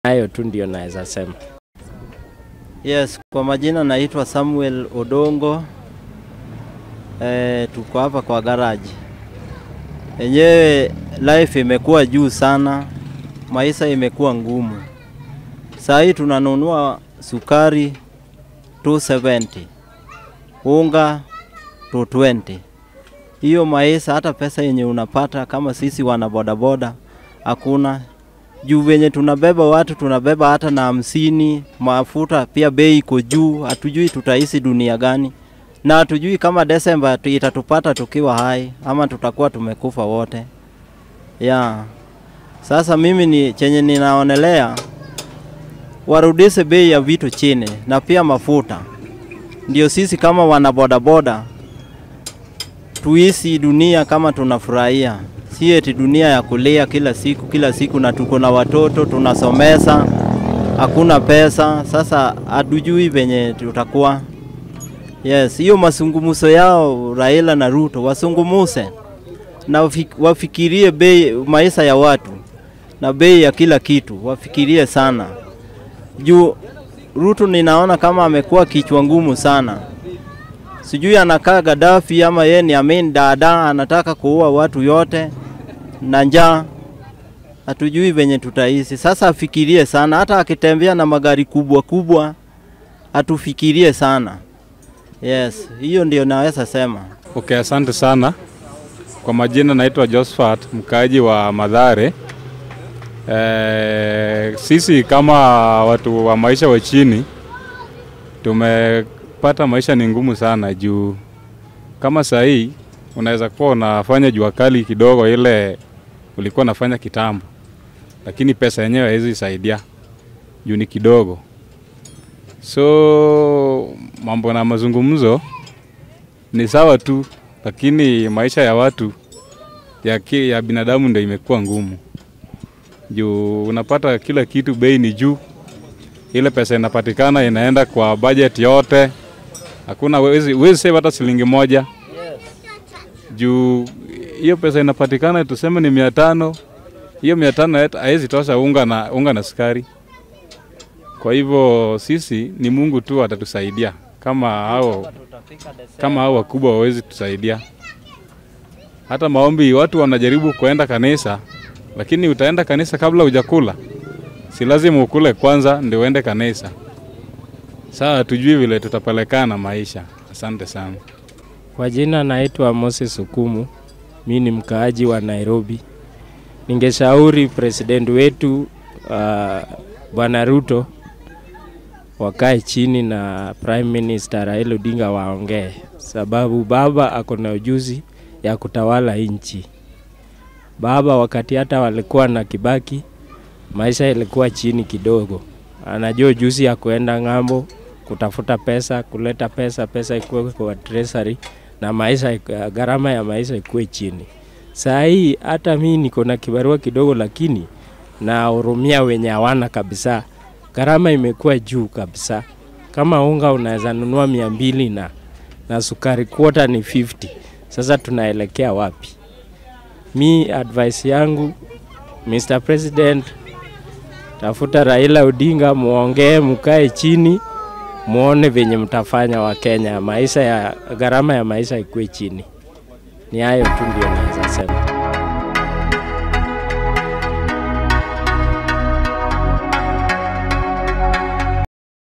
Hayo tu ndio naweza sema. Yes, kwa majina naitwa Samuel Odongo. E, tuko hapa kwa garage. Enyewe life imekuwa juu sana, maisha imekuwa ngumu. Saa hii tunanunua sukari 270, unga 220. Hiyo maisha, hata pesa yenye unapata kama sisi wana bodaboda hakuna juu venye tunabeba watu tunabeba hata na hamsini. Mafuta pia bei iko juu, hatujui tutaishi dunia gani, na hatujui kama Desemba tu- itatupata tukiwa hai ama tutakuwa tumekufa wote yeah. Sasa mimi ni chenye ninaonelea warudishe bei ya vitu chini na pia mafuta, ndio sisi kama wana bodaboda tuishi dunia kama tunafurahia, si eti dunia ya kulia kila siku kila siku, na tuko na watoto tunasomesa, hakuna pesa. Sasa hatujui venye tutakuwa. Yes, hiyo masungumuso yao Raila na Ruto wasungumuse na wafi- wafikirie bei maisha ya watu na bei ya kila kitu, wafikirie sana juu Ruto ninaona kama amekuwa kichwa ngumu sana sijui anakaa Gaddafi ama yeye ni Amin Dada anataka kuua watu yote na njaa, hatujui venye tutaishi. Sasa afikirie sana, hata akitembea na magari kubwa kubwa atufikirie sana. Yes, hiyo ndio naweza sema. Okay, asante sana. Kwa majina naitwa Josephat, mkaaji wa Madhare. E, sisi kama watu wa maisha wa chini tumepata maisha ni ngumu sana juu kama saa hii unaweza kuwa unafanya jua kali kidogo ile ulikuwa unafanya kitambo, lakini pesa yenyewe haiwezi saidia juu ni kidogo. So mambo na mazungumzo ni sawa tu, lakini maisha ya watu ya, ki, ya binadamu ndio imekuwa ngumu juu unapata kila kitu bei ni juu, ile pesa inapatikana inaenda kwa budget yote, hakuna wezi, wezi save hata shilingi moja juu hiyo pesa inapatikana tuseme ni mia tano hiyo mia tano hata haiwezi tosha unga na, unga na sukari. Kwa hivyo sisi ni Mungu tu atatusaidia kama hao kama hao wakubwa wawezi tusaidia. Hata maombi, watu wanajaribu kuenda kanisa, lakini utaenda kanisa kabla hujakula? Si lazima ukule kwanza ndio uende kanisa. Sawa, hatujui vile tutapelekana na maisha. Asante sana. Kwa jina naitwa Moses Hukumu, mi ni mkaaji wa Nairobi. Ningeshauri president wetu uh, Bwana Ruto wakae chini na Prime Minister Raila Odinga waongee, sababu baba ako na ujuzi ya kutawala nchi. Baba wakati hata walikuwa na Kibaki, maisha ilikuwa chini kidogo, anajua ujuzi ya kuenda ng'ambo kutafuta pesa, kuleta pesa, pesa ikuwe kwa treasury na maisha, iku- gharama ya maisha ikuwe chini. Saa hii hata mi niko na kibarua kidogo, lakini nahurumia wenye hawana kabisa. Gharama imekuwa juu kabisa. Kama unga unaweza nunua mia mbili na, na sukari kwota ni 50. Sasa tunaelekea wapi? Mi advice yangu Mr. President, tafuta Raila Odinga, muongee, mkae chini, muone venye mtafanya wa Kenya, maisha ya gharama ya maisha ikuwe chini. Ni hayo tu ndio naweza sema.